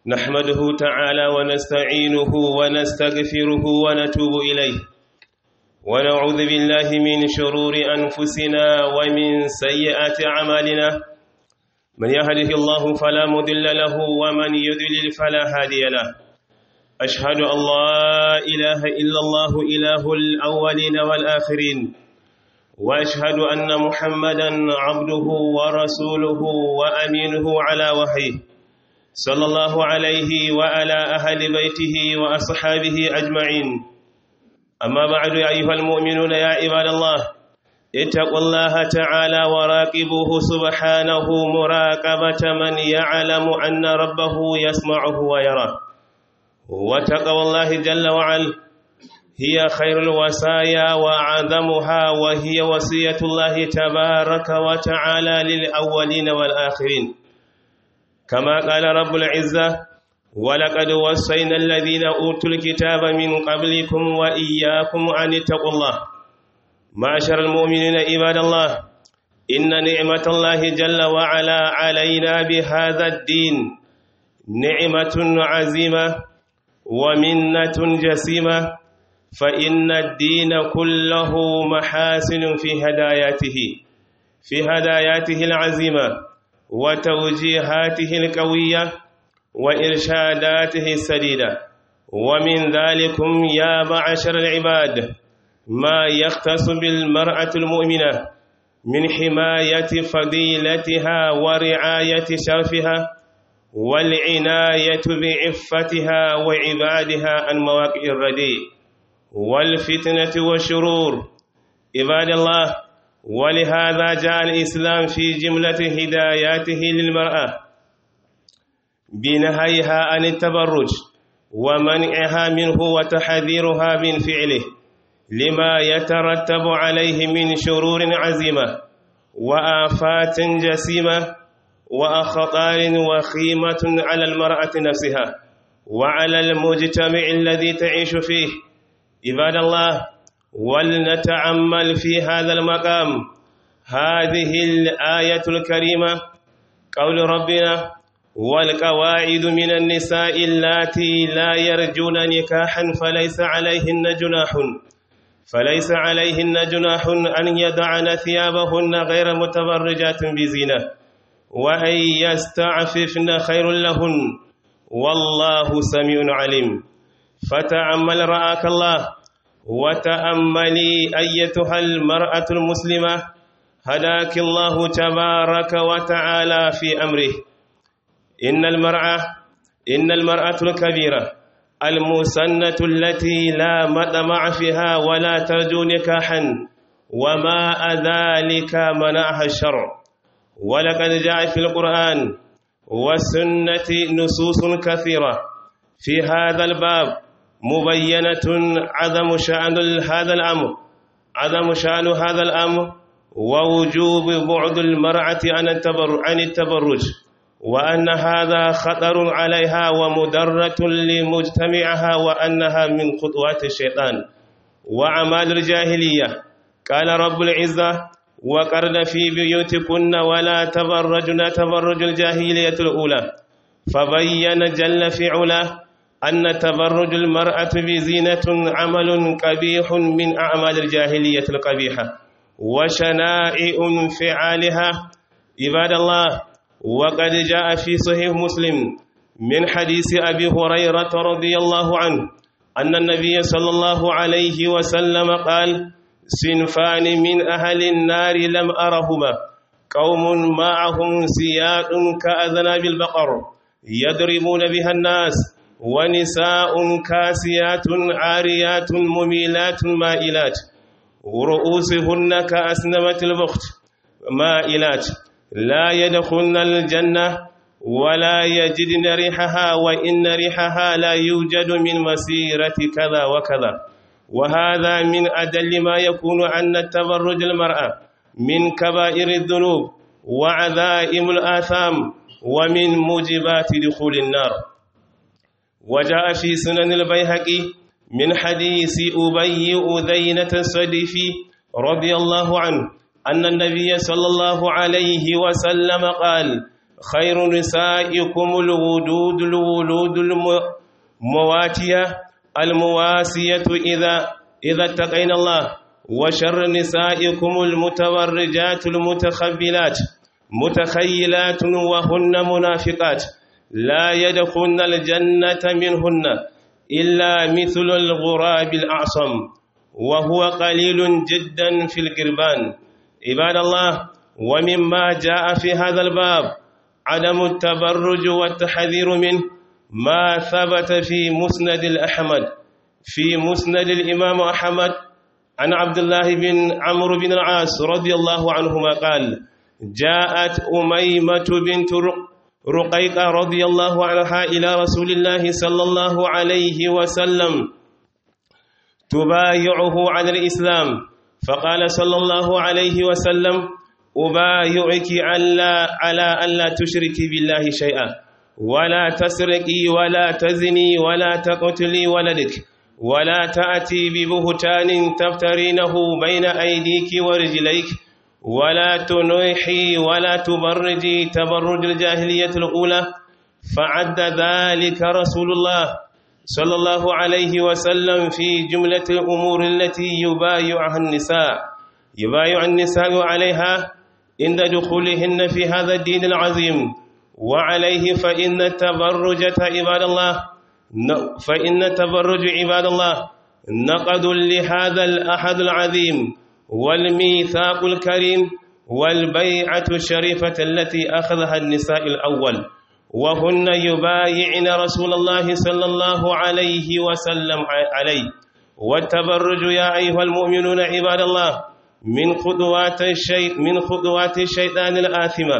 نحمده تعالى ونستعينه ونستغفره ونتوب إليه ونعوذ بالله من شرور أنفسنا ومن سيئات أعمالنا من يهده الله فلا مضل له ومن يضلل فلا هادي له أشهد أن لا إله إلا الله إله الأولين والآخرين وأشهد أن محمدا عبده ورسوله وأمينه على وحيه صلى الله عليه وعلى أهل بيته وأصحابه أجمعين أما بعد يا أيها المؤمنون يا عباد الله اتقوا الله تعالى وراقبوه سبحانه مراقبة من يعلم أن ربه يسمعه ويراه وتقوى الله جل وعلا هي خير الوصايا وأعظمها وهي وصية الله تبارك وتعالى للأولين والآخرين كما قال رب العزة ولقد وصينا الذين أوتوا الكتاب من قبلكم وإياكم أن اتقوا الله معشر المؤمنين عباد الله إن نعمة الله جل وعلا علينا بهذا الدين نعمة عزيمة ومنة جسيمة فإن الدين كله محاسن في هداياته في هداياته العزيمة وتوجيهاته القوية وإرشاداته السديدة ومن ذلكم يا معشر العباد ما يختص بالمرأة المؤمنة من حماية فضيلتها ورعاية شرفها والعناية بعفتها وعبادها عن مواقع الرديء والفتنة والشرور عباد الله ولهذا جاء الإسلام في جملة هداياته للمرأة بنهيها عن التبرج ومنعها منه وتحذيرها من فعله لما يترتب عليه من شرور عزيمة وآفات جسيمة وأخطار وخيمة على المرأة نفسها وعلى المجتمع الذي تعيش فيه عباد الله ولنتعمل في هذا المقام هذه الآية الكريمة قول ربنا والقواعد من النساء اللاتي لا يرجون نكاحا فليس عليهن جناح فليس عليهن جناح أن يدعن ثيابهن غير متبرجات بزينة وأن يستعففن خير لهن والله سميع عليم فتأمل رآك الله وتأملي أيتها المرأة المسلمة هداك الله تبارك وتعالى في أمره إن المرأة إن المرأة الكبيرة المسنة التي لا مطمع فيها ولا ترجو نكاحا وما ذلك منعها الشرع ولقد جاء في القرآن والسنة نصوص كثيرة في هذا الباب مبينة عدم شأن هذا الأمر عدم شأن هذا الأمر ووجوب بعد المرأة عن التبرج وأن هذا خطر عليها ومدرة لمجتمعها وأنها من خطوات الشيطان وأعمال الجاهلية قال رب العزة وقرن في بيوتكن ولا تبرجن تبرج الجاهلية الأولى فبين جل في علاه أن تبرج المرأة بزينة عمل قبيح من أعمال الجاهلية القبيحة وشنائع فعالها عباد الله وقد جاء في صحيح مسلم من حديث أبي هريرة رضي الله عنه أن النبي صلى الله عليه وسلم قال صنفان من أهل النار لم أرهما قوم معهم سياد كأذناب البقر يضربون بها الناس ونساء كاسيات عاريات مميلات مائلات ورؤوسهن كأسنمة البخت مائلات لا يدخلن الجنة ولا يجدن ريحها وإن ريحها لا يوجد من مسيرة كذا وكذا وهذا من أدل ما يكون أن التبرج المرأة من كبائر الذنوب وعذائم الآثام ومن موجبات دخول النار وجاء في سنن البيهقي من حديث أبي أذينة الصديفي رضي الله عنه أن النبي صلى الله عليه وسلم قال خير نسائكم الودود الولود المواتية المواسية إذا إذا اتقينا الله وشر نسائكم المتورجات المتخبلات متخيلات وهن منافقات لا يدخلن الجنة منهن إلا مثل الغراب الأعصم وهو قليل جدا في القربان عباد الله ومما جاء في هذا الباب عدم التبرج والتحذير منه ما ثبت في مسند الأحمد في مسند الإمام أحمد عن عبد الله بن عمرو بن العاص رضي الله عنهما قال جاءت أميمة بنت رقيقة رضي الله عنها إلى رسول الله صلى الله عليه وسلم تبايعه على الإسلام فقال صلى الله عليه وسلم أبايعك على على ألا تشركي بالله شيئا ولا تسرقي ولا تزني ولا تقتلي ولدك ولا تأتي ببهتان تفترينه بين أيديك ورجليك ولا تنوحي ولا تبرجي تبرج الجاهلية الأولى فعد ذلك رسول الله صلى الله عليه وسلم في جملة الأمور التي يبايعها النساء يبايع النساء عليها عند دخولهن في هذا الدين العظيم وعليه فإن التبرج عباد الله فإن التبرج عباد الله نقد لهذا الأحد العظيم والميثاق الكريم والبيعة الشريفة التي أخذها النساء الأول وهن يبايعن رسول الله صلى الله عليه وسلم عليه والتبرج يا أيها المؤمنون عباد الله من خطوات الشيء من خطوات الشيطان الآثمة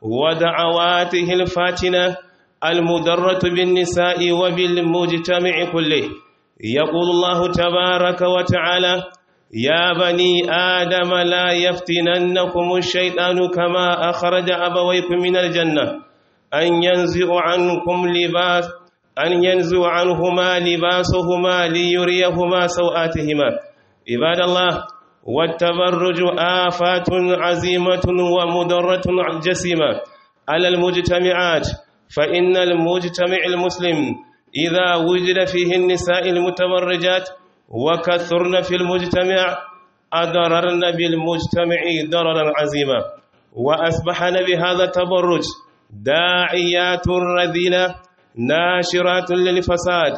ودعواته الفاتنة المدرة بالنساء وبالمجتمع كله يقول الله تبارك وتعالى يا بني آدم لا يفتننكم الشيطان كما أخرج أبويكم من الجنة أن ينزع عنكم لباس أن ينزع عنهما لباسهما ليريهما سوآتهما عباد الله والتبرج آفات عزيمة ومدرة جسيمة على المجتمعات فإن المجتمع المسلم إذا وجد فيه النساء المتبرجات وكثرن في المجتمع أضررن بالمجتمع ضررا عظيما وأصبحن بهذا التبرج داعيات رذيلة ناشرات للفساد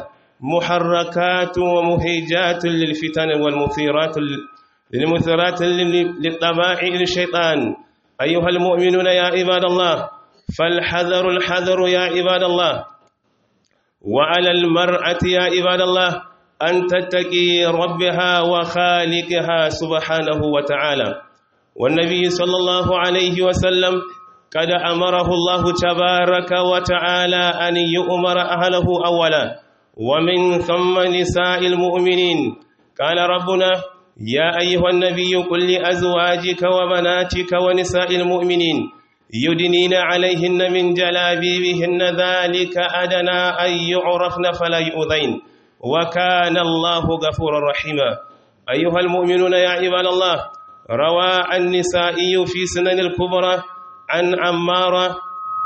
محركات ومهيجات للفتن والمثيرات للمثيرات للطبائع الشيطان أيها المؤمنون يا عباد الله فالحذر الحذر يا عباد الله وعلى المرأة يا عباد الله أن تتقي ربها وخالقها سبحانه وتعالى والنبي صلى الله عليه وسلم قد أمره الله تبارك وتعالى أن يؤمر أهله أولا ومن ثم نساء المؤمنين قال ربنا يا أيها النبي قل لأزواجك وبناتك ونساء المؤمنين يدنين عليهن من جلابيبهن ذلك أدنى أن يعرفن فلا يؤذين وكان الله غفورا رحيما أيها المؤمنون يا عباد الله روى النسائي في سنن الكبرى عن عمارة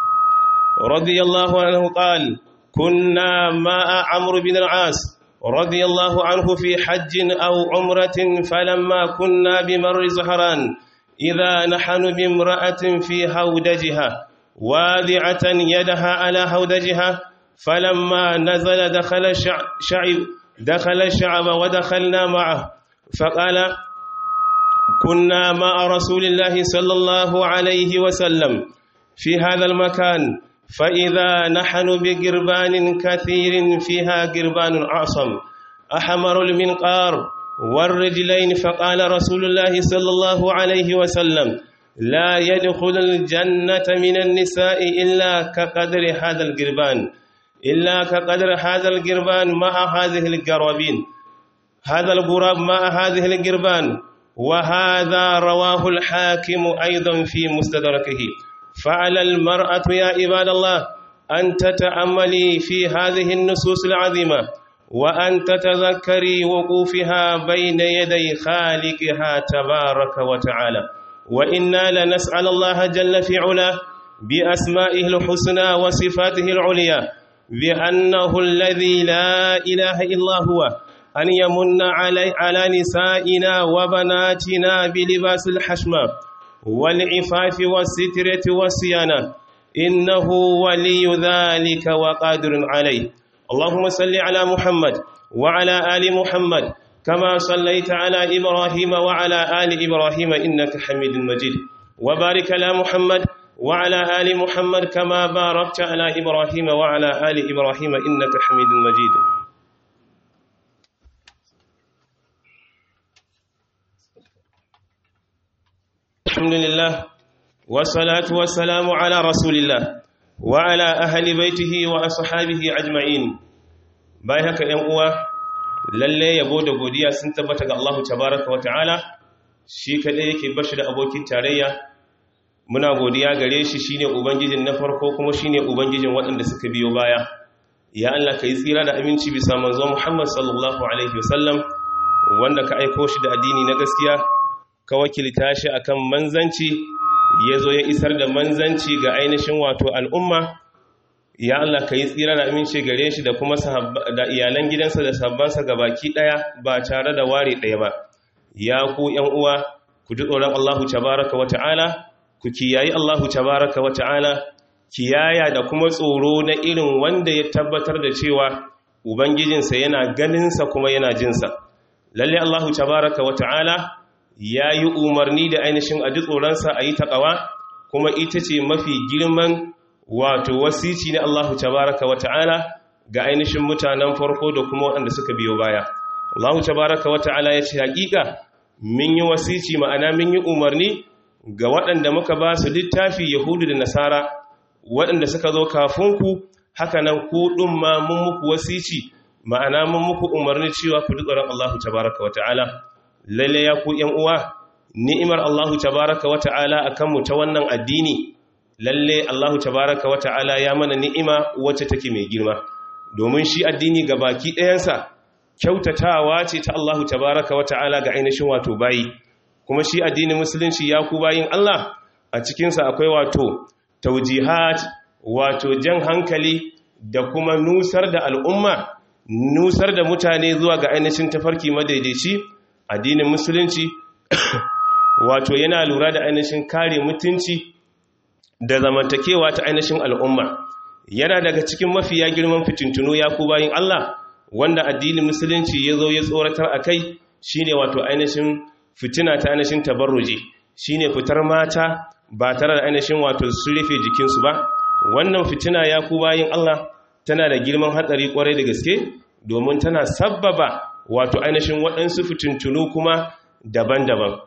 رضي الله عنه قال كنا مع عمرو بن العاص رضي الله عنه في حج أو عمرة فلما كنا بمر زهران إذا نحن بامرأة في هودجها واذعة يدها على هودجها فلما نزل دخل الشعب دخل الشعب ودخلنا معه فقال كنا مع رسول الله صلى الله عليه وسلم في هذا المكان فإذا نحن بقربان كثير فيها قربان أعصم أحمر المنقار والرجلين فقال رسول الله صلى الله عليه وسلم لا يدخل الجنة من النساء إلا كقدر هذا القربان إلا كقدر هذا القربان مع هذه القرابين هذا الغراب مع هذه القربان وهذا رواه الحاكم أيضا في مستدركه فعلى المرأة يا عباد الله أن تتأملي في هذه النصوص العظيمة وأن تتذكري وقوفها بين يدي خالقها تبارك وتعالى وإنا لنسأل الله جل في علاه بأسمائه الحسنى وصفاته العليا بأنه الذي لا إله إلا هو أن يمن علي على نسائنا وبناتنا بلباس الحشمة والعفاف والسترة والصيانة إنه ولي ذلك وقادر عليه اللهم صل على محمد وعلى آل محمد كما صليت على إبراهيم وعلى آل إبراهيم إنك حميد مجيد وبارك على محمد وعلى آل محمد كما باركت على إبراهيم وعلى آل إبراهيم إنك حميد مجيد الحمد لله والصلاة والسلام على رسول الله وعلى أهل بيته وأصحابه أجمعين باي haka ‘yan uwa lalle yabo da godiya sun tabbata ga Allah tabaraka wa ta'ala shi kaɗai yake bashi da abokin tarayya muna godiya gare shi shine ubangijin na farko kuma shine ubangijin waɗanda suka biyo baya ya Allah ka yi tsira da aminci bisa manzo Muhammad sallallahu alaihi wasallam wanda ka aiko shi da addini na gaskiya ka wakilta shi akan manzanci ya zo ya isar da manzanci ga ainihin wato al'umma ya Allah ka yi tsira da aminci gare shi da kuma da iyalan gidansa da sabbansa ga baki ɗaya ba tare da ware ɗaya ba ya ku ‘yan uwa ku ji tsoron Allahu tabaraka wa ta'ala ku kiyayi Allahu tabaraka wa ta'ala kiyaya da kuma tsoro na irin wanda ya tabbatar da cewa ubangijinsa yana ganinsa kuma yana jinsa lalle Allahu tabaraka wa ta'ala ya yi umarni da ainihin a ji tsoronsa a yi taƙawa kuma ita ce mafi girman wato wasici na Allahu tabaraka wa ta'ala ga ainihin mutanen farko da kuma waɗanda suka biyo baya Allahu tabaraka wa ta'ala ya ce haƙiƙa min yi wasici ma'ana min yi umarni ga waɗanda muka ba su littafi yahudu da nasara waɗanda suka zo kafinku haka nan ku ɗin ma mun muku wasici ma'ana mun muku umarni cewa ku tsoron Allahu tabaraka wa ta'ala lalle ya ku ‘yan uwa ni'imar Allahu tabaraka wa ta'ala a kanmu ta wannan addini lalle Allahu tabaraka wa ta'ala ya mana ni'ima wacce take mai girma domin shi addini ga baki ɗayansa kyautatawa ce ta Allahu tabaraka wa ta'ala ga ainihin wato bayi kuma shi addinin musulunci ya ku bayin Allah a cikinsa akwai wato taujihat wato jan hankali da kuma nusar da al'umma nusar da mutane zuwa ga ainihin tafarki madaidaici addinin musulunci wato yana lura da ainihin kare mutunci da zamantakewa ta ainihin al'umma yana daga cikin mafiya girman fitintunu ya ku bayin Allah wanda addinin musulunci ya zo ya tsoratar a kai shine wato ainihin fitina ta ainihin tabarruji shine fitar mata ba tare da ainihin wato su rufe jikinsu ba wannan fitina ya ku bayin Allah tana da girman hatsari kwarai da gaske domin tana sabbaba wato ainihin waɗansu fitintunu kuma daban-daban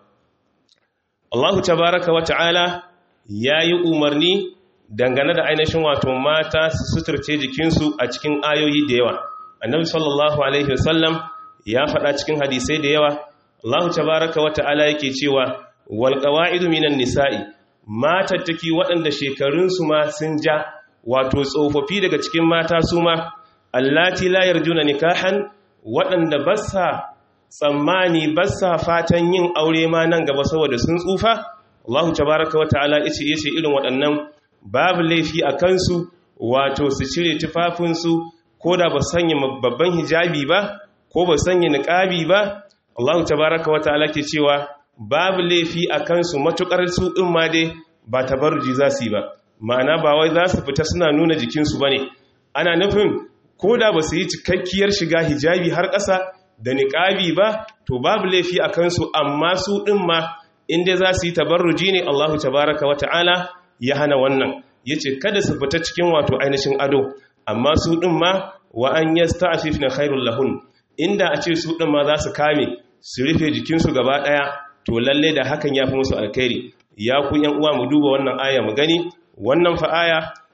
Allahu tabaraka wa ta'ala ya yi umarni dangane da ainihin wato mata su suturce jikinsu a cikin ayoyi da yawa annabi sallallahu alaihi wasallam ya faɗa cikin hadisai da yawa Allah tabaraka wa ta'ala yake cewa wal qawaidu minan nisa'i matattaki waɗanda shekarunsu ma sun ja wato tsofaffi daga cikin mata su ma allati la yarjuna nikahan waɗanda ba sa tsammani ba sa fatan yin aure ma nan gaba saboda sun tsufa Allah tabaraka wa ta'ala yace yace irin waɗannan babu laifi a kansu wato su cire tufafinsu ko da ba sanya babban hijabi ba ko ba sanya niqabi ba Allah tabaraka wa ta'ala ke cewa babu laifi a kansu matukar su din ma dai ba tabarruji za su yi ba ma'ana ba wai za su fita suna nuna jikinsu bane ana nufin ko da ba su yi cikakkiyar shiga hijabi har ƙasa da niqabi ba to babu laifi a kansu amma su din ma inda za su yi tabarruji ne Allah tabaraka wa ta'ala ya hana wannan yace kada su fita cikin wato ainihin ado amma su din ma wa an yasta'fifna khairul lahun inda a ce su din ma za su kame su rufe jikinsu gaba daya to lalle da hakan yafi musu alkhairi ya ku yan uwa mu duba wannan aya mu gani wannan fa aya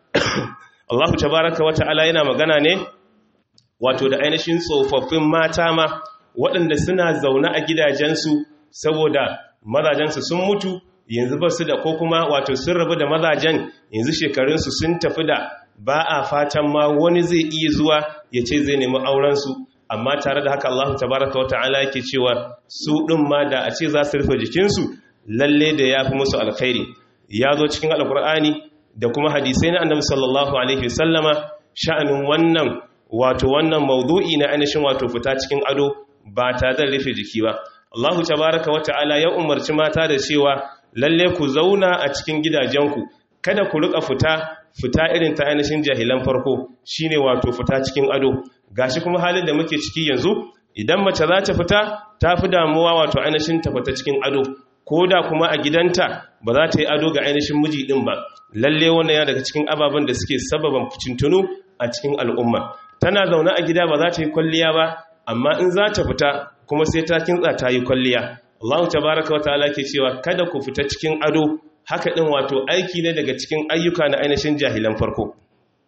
Allah tabaaraka wa ta'ala yana magana ne wato da ainihin tsofaffin mata ma waɗanda suna zaune a gidajensu saboda mazajensu sun mutu yanzu ba su da ko kuma wato sun rabu da mazajen yanzu shekarunsu sun tafi da ba a fatan ma wani zai iya zuwa ya ce zai nemi aurensu amma tare da haka Allah tabaraka wata'ala yake cewa su ɗin ma da a ce za su rufe jikinsu lalle da ya fi musu alkhairi ya zo cikin alkur'ani da kuma hadisai na annabi sallallahu alaihi wasallama sha'anin wannan wato wannan maudu'i na ainihin wato fita cikin ado ba ta da rufe jiki ba Allahu tabaraka wa ta'ala ya umarci mata da cewa lalle ku zauna a cikin gidajenku kada ku rika fita fita irin ta ainihin jahilan farko shine wato fita cikin ado gashi kuma halin da muke ciki yanzu idan mace za ta fita ta fi damuwa wato ainihin ta fita cikin ado ko da kuma a gidanta ba za ta yi ado ga ainihin miji din ba lalle wannan ya daga cikin ababen da suke sababan fitintunu a cikin al'umma tana zaune a gida ba za ta yi kwalliya ba amma in za ta fita kuma sai ta kintsa ta yi kwalliya Allah tabaraka wa ta'ala ke cewa kada ku fita cikin ado haka din wato aiki ne daga cikin ayyuka na ainihin jahilan farko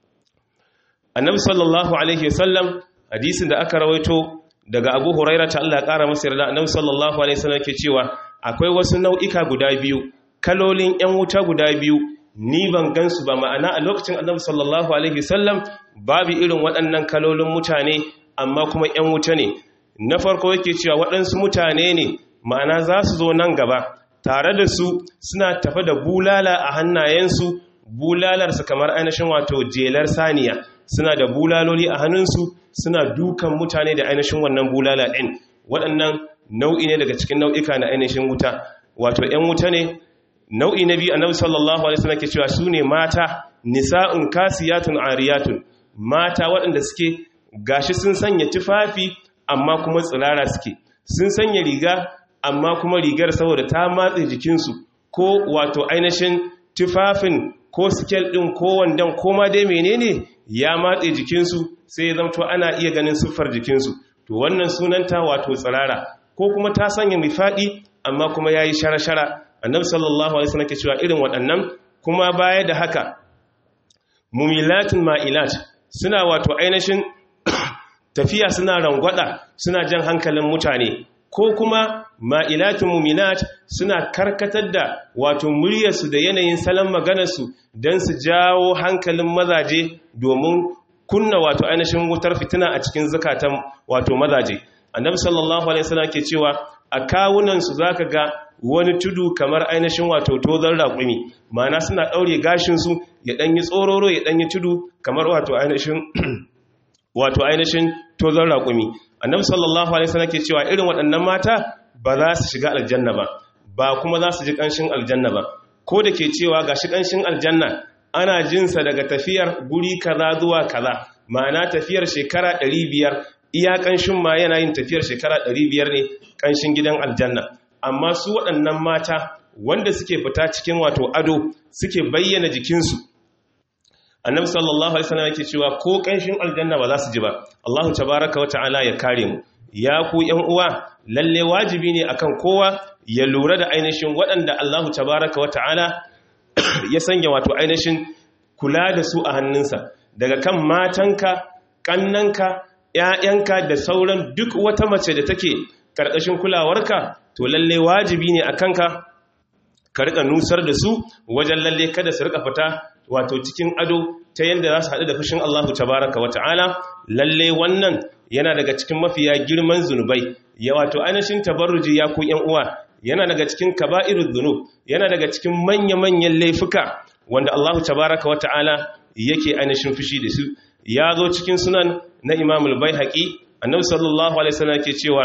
annabi sallallahu alaihi wasallam hadisin da aka rawaito daga abu huraira ta Allah ƙara masa yarda annabi sallallahu alaihi wasallam ke cewa akwai wasu nau'ika guda biyu kalolin yan wuta guda biyu ni ban gansu ba ma'ana a lokacin annabi sallallahu alaihi wasallam babu irin waɗannan kalolin mutane amma kuma yan wuta ne na farko yake cewa waɗansu mutane ne ma'ana za su zo nan gaba tare da su suna tafa da bulala a hannayensu bulalarsa kamar ainihin wato jelar saniya suna da bulaloli a hannunsu suna dukan mutane da ainihin wannan bulala ɗin waɗannan nau'i ne daga cikin nau'ika na ainihin wuta wato ‘yan wuta ne nau'i na biyu annabi sallallahu alaihi wasallam ke cewa su ne mata nisa'un kasiyatun ariyatun mata waɗanda suke gashi sun sanya tufafi amma kuma tsirara suke sun sanya riga amma kuma rigar saboda ta matse jikinsu ko wato ainihin tufafin ko sikel ɗin ko wandon ko ma dai menene ya matse jikinsu sai ya zamto ana iya ganin siffar jikinsu to wannan sunanta wato tsirara ko kuma ta sanya mai faɗi amma kuma ya yi shara-shara annabi sallallahu alaihi wasallam ke cewa irin waɗannan kuma baya da haka mumilatin ma'ilat suna wato ainihin tafiya suna rangwada suna jan hankalin mutane ko kuma ma'ilatun muminat suna karkatar da wato muryarsu da yanayin salon maganarsu don su jawo hankalin mazaje domin kunna wato ainihin wutar fitina a cikin zakatan wato mazaje annabi sallallahu alaihi wasallam ke cewa a kawunansu zaka ga wani tudu kamar ainihin wato tozon raƙumi ma'ana suna ɗaure gashinsu ya ɗanyi tsororo ya ɗanyi tudu kamar wato ainihin wato ainihin tozon raƙumi annabi sallallahu alaihi wasallam ke cewa irin waɗannan mata ba za su shiga aljanna ba ba kuma za su ji ƙanshin aljanna ba ko da ke cewa ga shi ƙanshin aljanna ana jinsa daga tafiyar guri kaza zuwa kaza ma'ana tafiyar shekara 500 iya ƙanshin ma yana yin tafiyar shekara 500 ne ƙanshin gidan aljanna amma su waɗannan mata wanda suke fita cikin wato ado suke bayyana jikinsu annabi sallallahu alaihi wasallam yake cewa ko kanshin aljanna ba za su ji ba Allahu tabaaraka wata'ala ya kare mu ya ku ƴan uwa lalle wajibi ne akan kowa ya lura da ainihin waɗanda Allahu tabaaraka wata'ala ya sanya wato ainihin kula da su a hannunsa daga kan matanka kannanka ƴaƴanka da sauran duk wata mace da take karkashin kulawarka to lalle wajibi ne akan ka ka rika nusar da su wajen lalle kada su rika fita wato cikin ado ta yadda za su haɗu da fushin Allahu tabaraka wa ta'ala lalle wannan yana daga cikin mafiya girman zunubai ya wato ainihin tabarruji ya ku ‘yan uwa yana daga cikin kaba'irul zunub yana daga cikin manya-manyan laifuka wanda Allahu tabaraka wa ta'ala yake ainihin fushi da su ya zo cikin sunan na imamul bai haƙi annabi sallallahu alaihi wasallam ke cewa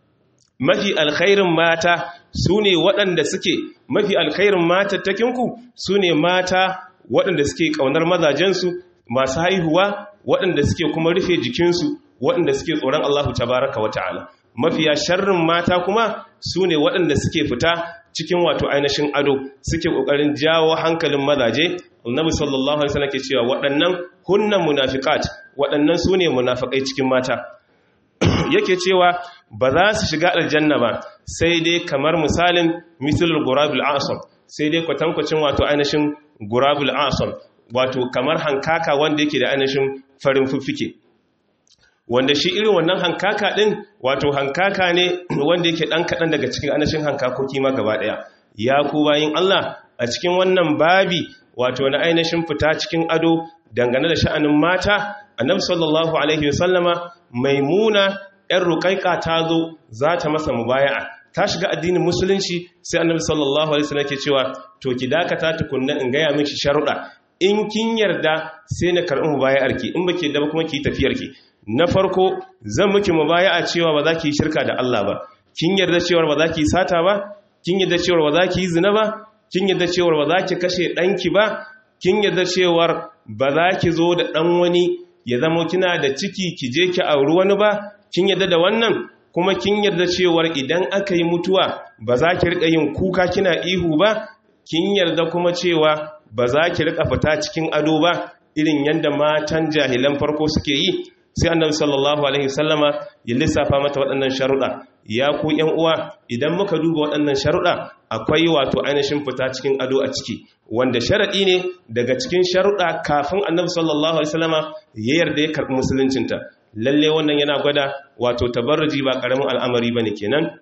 mafi alkhairin mata su ne waɗanda suke mafi alkhairin matattakinku su ne mata waɗanda suke ƙaunar mazajensu masu haihuwa waɗanda suke kuma rufe jikinsu waɗanda suke tsoron Allahu tabaraka wa ta'ala mafiya sharrin mata kuma su ne waɗanda suke fita cikin wato ainihin ado suke ƙoƙarin jawo hankalin mazaje annabi sallallahu alaihi wasallam ke cewa waɗannan hunnan munafiqat waɗannan su ne munafikai cikin mata yake cewa ba za su shiga aljanna ba sai dai kamar misalin misalul gurabul asam sai dai kwatankwacin wato ainihin gurabul asam wato kamar hankaka wanda yake da ainihin farin fuffike wanda shi irin wannan hankaka din wato hankaka ne wanda yake dan kadan daga cikin ainihin hankakoki ma gaba daya ya ku bayin Allah a cikin wannan babi wato na ainihin fita cikin ado dangane da sha'anin mata annabi sallallahu alaihi wasallama maimuna ‘yan ruƙaƙa ta zo za ta masa mubaya'a ta shiga addinin musulunci sai annabi sallallahu alaihi wasallam ke cewa to ki dakata tukunna in gaya miki sharuɗa in kin yarda sai na karɓi mubaya'arki in baki yarda ba kuma ki tafiyarki na farko zan miki mubaya'a cewa ba za ki yi shirka da Allah ba kin yarda cewa ba za ki yi sata ba kin yarda cewa ba za ki yi zina ba kin yarda cewa ba za ki kashe ɗanki ba kin yarda cewa ba za ki zo da ɗan wani ya zama kina da ciki ki je ki auri wani ba kin yarda da wannan kuma kin yarda cewa idan aka yi mutuwa ba za ki riƙa yin kuka kina ihu ba kin yarda kuma cewa ba za ki riƙa fita cikin ado ba irin yadda matan jahilan farko suke yi sai annabi sallallahu alaihi wasallama ya lissafa mata waɗannan sharuɗa ya ku ƴan uwa idan muka duba waɗannan sharuɗa akwai wato ainihin fita cikin ado a ciki wanda sharaɗi ne daga cikin sharuɗa kafin annabi sallallahu alaihi wasallama ya yarda ya karɓi musuluncinta lalle wannan yana gwada wato tabarruji ba ƙaramin al'amari bane kenan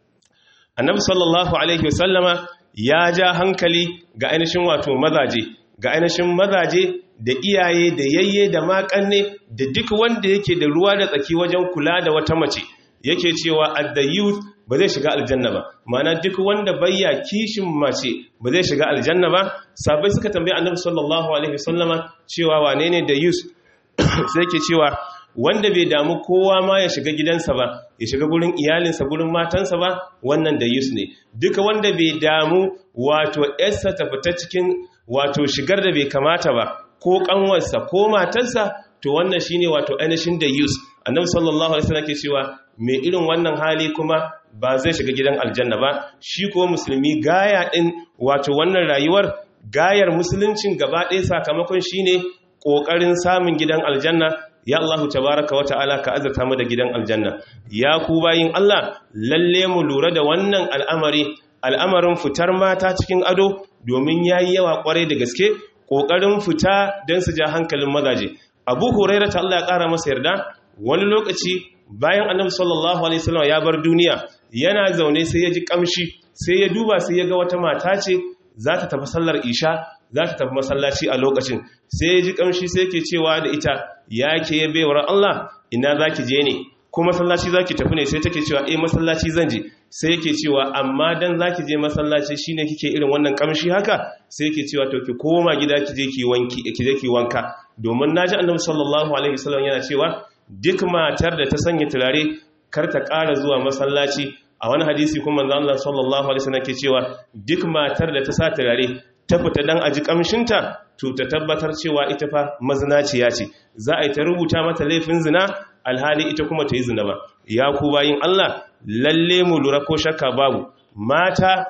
annabi sallallahu alaihi wasallama ya ja hankali ga ainihin wato mazaje ga ainihin mazaje da iyaye da yayye da makanne da duk wanda yake da ruwa da tsaki wajen kula da wata mace yake cewa at the youth ba zai shiga aljanna ba mana duk wanda bayya kishin mace ba zai shiga aljanna ba sabai suka tambaye annabi sallallahu alaihi wasallama cewa wane ne da youth sai ke cewa wanda bai damu kowa ma ya shiga gidansa ba ya shiga gurin iyalinsa gurin matansa ba wannan da youth ne duka wanda bai damu wato yarsa ta fita cikin wato shigar da bai kamata ba ko kanwarsa ko matarsa to wannan shine wato ainihin da yus annabi sallallahu alaihi wasallam ke cewa mai irin wannan hali kuma ba zai shiga gidan aljanna ba shi ko musulmi gaya din wato wannan rayuwar gayar musuluncin gaba ɗaya sakamakon shine kokarin samun gidan aljanna ya Allahu tabaraka wa ta'ala ka azurta mu da gidan aljanna ya ku bayin Allah lalle mu lura da wannan al'amari al'amarin fitar mata cikin ado domin yayi yawa kwarai da gaske ƙoƙarin fita don su ja hankalin mazaje abu huraira ta Allah ya ƙara masa yarda wani lokaci bayan annabi sallallahu alaihi wasallam ya bar duniya yana zaune sai ya ji kamshi sai ya duba sai ya ga wata mata ce za ta tafi sallar isha za ta tafi masallaci a lokacin sai ya ji kamshi sai ke cewa da ita ya ke ya bewar Allah ina za ki je ne ko masallaci za ki tafi ne sai take cewa eh masallaci zan je sai yake cewa amma dan za ki je masallaci shine kike irin wannan kamshi haka sai yake cewa to ki koma gida ki je ki wanki ki je ki wanka domin naji annabi sallallahu alaihi wasallam yana cewa duk matar da ta sanya turare kar ta ƙara zuwa masallaci a wani hadisi kuma manzo Allah sallallahu alaihi wasallam ke cewa duk matar da ta sa turare ta fita dan aji kamshinta to ta tabbatar cewa ita fa mazinaciya ce za a yi ta rubuta mata laifin zina alhali ita kuma ta yi zina ba ya ku bayin Allah lalle mu lura ko shakka babu mata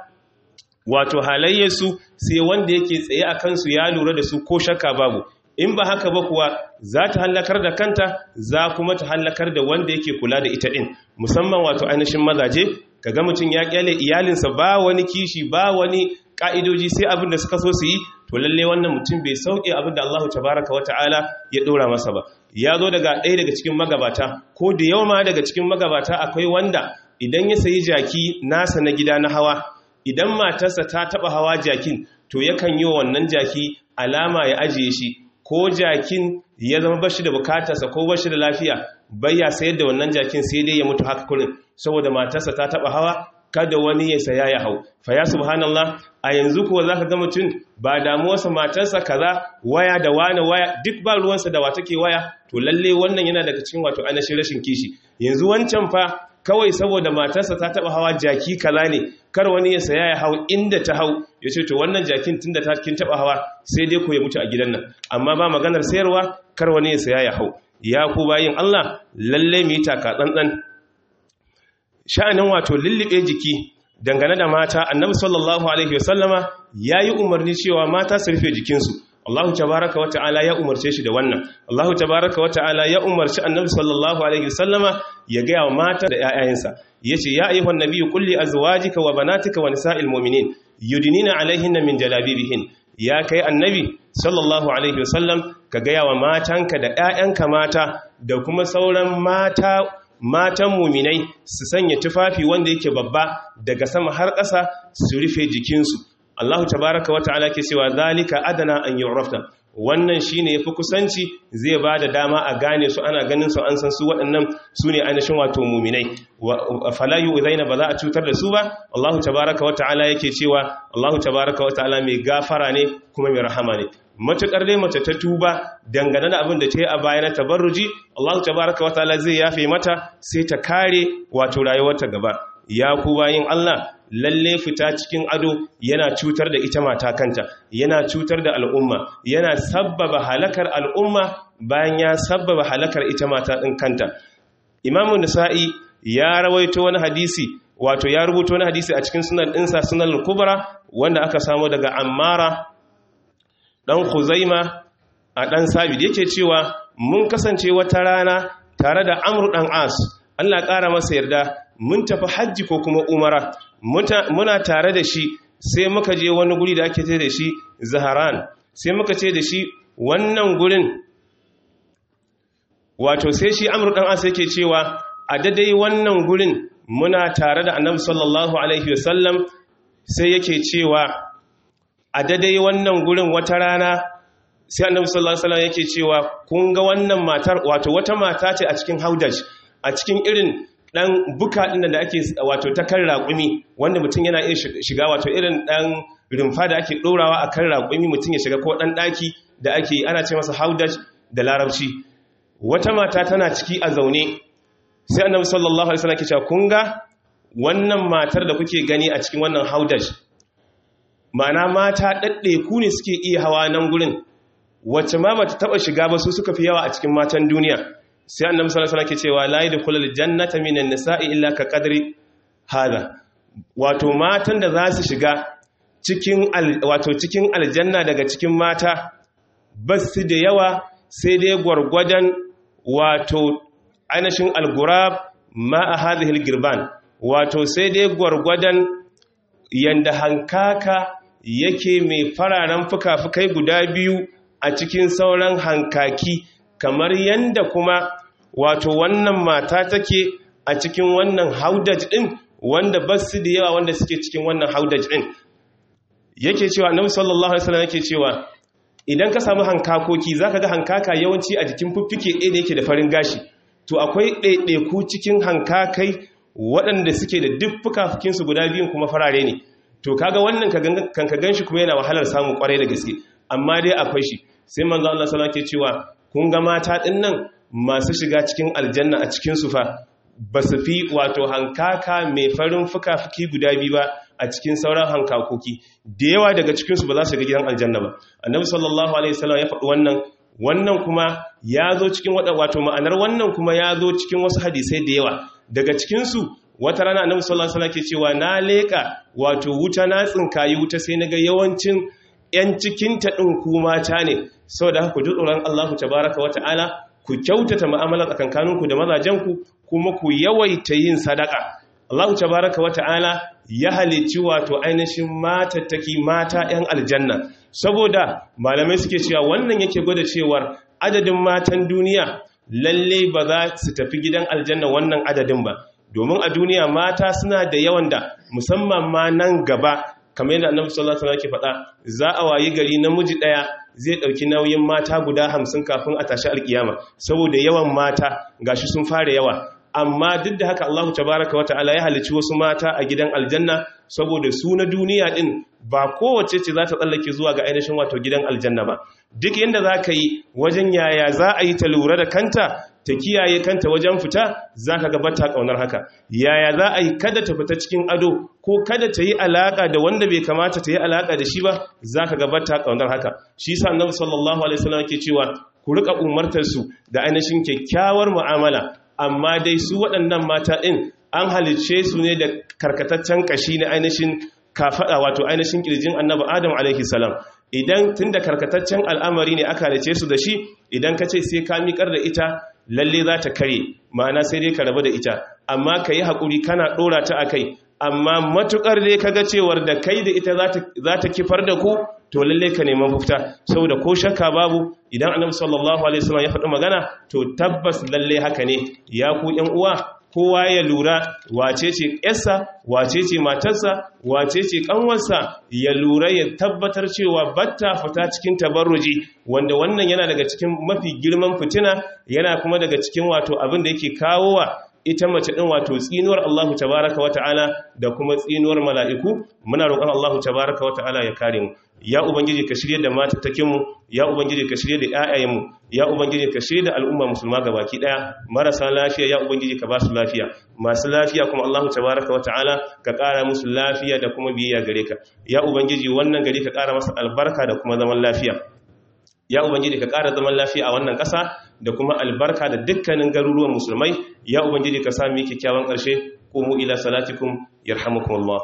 wato halayyarsu sai wanda yake tsaye a kansu ya lura da su ko shakka babu in ba haka ba kuwa za ta hallakar da kanta za kuma ta hallakar da wanda yake kula da ita din musamman wato ainihin mazaje kaga mutum ya kyale iyalinsa ba wani kishi ba wani ka'idoji sai abin da suka so su yi to lalle wannan mutum bai sauke abin da Allah tabaraka wata'ala ya dora masa ba ya zo daga ɗaya daga cikin magabata ko da yawa ma daga cikin magabata akwai wanda idan ya sayi jaki nasa na gida na hawa idan matarsa ta taba hawa jakin to yakan yi wa wannan jaki alama ya ajiye shi ko jakin ya zama bashi da bukatarsa ko bashi da lafiya bayya sayar da wannan jakin sai dai ya mutu haka kurin saboda matarsa ta taba hawa kada wani ya saya ya hau fa ya subhanallah a yanzu kuwa zaka ga mutum ba damuwarsa matarsa kaza waya da wani waya duk ba ruwansa da wata ke waya to lalle wannan yana daga cikin wato ainihin rashin kishi yanzu wancan fa kawai saboda matarsa ta taba hawa jaki kaza ne kar wani ya saya ya hau inda ta hau ya ce to wannan jakin tunda ta kin taba hawa sai dai ko ya mutu a gidan nan amma ba maganar sayarwa kar wani ya saya ya hau ya ku bayin Allah lalle mu yi taka tsantsan sha'anin wato lullube jiki dangane da mata annabi sallallahu alaihi wasallama yayi umarni cewa mata su rufe jikinsu Allah tabaraka wa ta'ala ya umarce shi da wannan Allah tabaraka wa ta'ala ya umarci annabi sallallahu alaihi wasallama ya ga wa mata da ƴaƴayensa yace ya ayyuhan nabiyyu qul li azwajika wa banatika wa nisa'il mu'minin yudnina alaihinna min jalabibihin ya kai annabi sallallahu alaihi wasallam ka ga wa matanka da ƴaƴanka mata da kuma sauran mata matan muminai su sanya tufafi wanda yake babba daga sama har ƙasa su rufe jikinsu Allahu tabaraka wa ta'ala ke cewa zalika adana an yu'rafta wannan shine yafi kusanci zai ba da dama a gane su ana ganin su an san su waɗannan su ne ainihin wato muminai fala yu'zaina ba za a cutar da su ba Allahu tabaaraka wata'ala yake cewa Allahu tabaaraka wata'ala mai gafara ne kuma mai rahama ne matukar dai mace ta tuba dangane da abin da ta yi a baya na tabarruji Allahu tabaaraka wata'ala zai yafe mata sai ta kare wato rayuwarta gaba ya ku bayin Allah lalle fita cikin ado yana cutar da ita mata kanta yana cutar da al'umma yana sabbaba halakar al'umma bayan ya sabbaba halakar ita mata ɗin kanta imamun nisa'i ya rawaito wani hadisi wato ya rubuta wani hadisi a cikin sunan ɗinsa sunan kubra wanda aka samu daga ammara ɗan huzaima a ɗan sabid yake cewa mun kasance wata rana tare da amru ɗan as allah ƙara masa yarda mun tafi hajji ko kuma umara muna tare da shi sai muka je wani guri da ake ce da shi zaharan sai muka ce da shi wannan gurin wato sai shi amur dan asa yake cewa a dadai wannan gurin muna tare da annabi sallallahu alaihi wasallam sai yake cewa a dadai wannan gurin wata rana sai annabi sallallahu alaihi wasallam yake cewa kun ga wannan matar wato wata mata ce a cikin haudaj a cikin irin dan buka din da ake wato ta kan raƙumi wanda mutum yana iya shiga wato irin dan rumfa da ake dorawa a kan raƙumi mutum ya shiga ko dan daki da ake ana ce masa haudaj da larabci wata mata tana ciki a zaune sai annabi sallallahu alaihi wasallam ke cewa kun ga wannan matar da kuke gani a cikin wannan haudaj ma'ana mata dadde ku ne suke iya hawa nan gurin wacce ma bata taba shiga ba su suka fi yawa a cikin matan duniya sai annabi sallallahu alaihi wasallam ke cewa la yadkhulul jannata minan nisa'i illa ka qadri hada wato matan da za su shiga cikin wato cikin aljanna daga cikin mata basu da yawa sai dai gwargwadon wato ainihin algurab ma a hadhihi girban wato sai dai gwargwadon yanda hankaka yake mai fararen fuka-fukai guda biyu a cikin sauran hankaki kamar yanda kuma wato wannan mata take a cikin wannan haudaj din wanda basu da yawa wanda suke cikin wannan haudaj din yake cewa annabi sallallahu alaihi wasallam yake cewa idan ka samu hankakoki zaka ga hankaka yawanci a jikin fuffike ɗaya da yake da farin gashi to akwai ɗaiɗaiku cikin hankakai waɗanda suke da duk fukafukinsu guda biyun kuma farare ne to kaga wannan kan ka ganshi kuma yana wahalar samu kwarai da gaske amma dai akwai shi sai manzo Allah sallallahu alaihi cewa kun ga mata din nan masu shiga cikin aljanna a cikin su fa ba su fi wato hankaka mai farin fuka-fuki guda biyu ba a cikin sauran hankakoki da yawa daga cikinsu ba za su ga gidan aljanna ba annabi sallallahu alaihi wasallam ya faɗi wannan wannan kuma ya zo cikin wato ma'anar wannan kuma ya zo cikin wasu hadisai da yawa daga cikinsu wata rana annabi sallallahu alaihi wasallam ke cewa na leka wato wuta na tsinkayi wuta sai naga yawancin yan cikin ta din ku mata ne saboda haka ku ji tsoron Allah tabaraka wa ta'ala ku kyautata mu'amala tsakankaninku da mazajenku kuma ku yawaita yin sadaka Allah tabaraka wa ta'ala ya halicci wato ainihin matattaki mata 'yan aljanna saboda malamai suke cewa wannan yake gwada cewar adadin matan duniya lalle ba za su tafi gidan aljanna wannan adadin ba domin a duniya mata suna da yawan da musamman ma nan gaba kamar yadda annabi sallallahu alaihi wasallam ke faɗa za a wayi gari namiji ɗaya zai ɗauki nauyin mata guda hamsin kafin a tashi alkiyama saboda yawan mata gashi sun fara yawa amma duk da haka Allah tabaraka wa ta'ala ya halicci wasu mata a gidan aljanna saboda su na duniya din ba kowace ce za ta tsallake zuwa ga ainihin wato gidan aljanna ba duk yanda za ka yi wajen yaya za a yi ta lura da kanta ta kiyaye kanta wajen fita za ka gabata ƙaunar haka yaya za a yi kada ta fita cikin ado ko kada ta yi alaƙa da wanda bai kamata ta yi alaƙa da shi ba za ka gabata ƙaunar haka shi sa annabi sallallahu alaihi wasallam ke cewa ku rika umartar su da ainihin kyakkyawar mu'amala amma dai su waɗannan mata ɗin an halicce su ne da karkataccen ƙashi na ainihin kafaɗa wato ainihin ƙirjin annabi adam alaihi salam idan tun da karkataccen al'amari ne aka halicce su da shi idan ka ce sai ka miƙar da ita lalle za ta kare ma'ana sai dai ka rabu da ita amma ka yi haƙuri kana ɗora ta a kai amma matuƙar dai ka ga cewar da kai da ita za ta kifar da ku to lalle ka neman mafita saboda ko shakka babu idan annabi sallallahu alaihi wasallam ya faɗi magana to tabbas lalle haka ne ya ku ƴan uwa kowa ya lura wace ce ƴarsa wace ce matarsa wace ce ƙanwarsa ya lura ya tabbatar cewa batta fita cikin tabarruji wanda wannan yana daga cikin mafi girman fitina yana kuma daga cikin wato abin da yake kawo wa ita mace din wato tsinuwar Allah tabaraka wa ta'ala da kuma tsinuwar mala'iku muna roƙon Allah tabaraka wa ta'ala ya kare mu ya ubangiji ka shirye da matattakin mu ya ubangiji ka shirye da ƴaƴayen mu ya ubangiji ka shirye da al'umma musulma gabaki daya marasa lafiya ya ubangiji ka ba su lafiya masu lafiya kuma Allah tabaraka wa ta'ala ka ƙara musu lafiya da kuma biyayya gare ka ya ubangiji wannan gari ka ƙara masa albarka da kuma zaman lafiya ya ubangiji ka ƙara zaman lafiya a wannan ƙasa da kuma albarka da dukkanin garuruwan musulmai ya ubangiji ka sami kyakkyawan ƙarshe qumu ila salatikum yarhamukumullah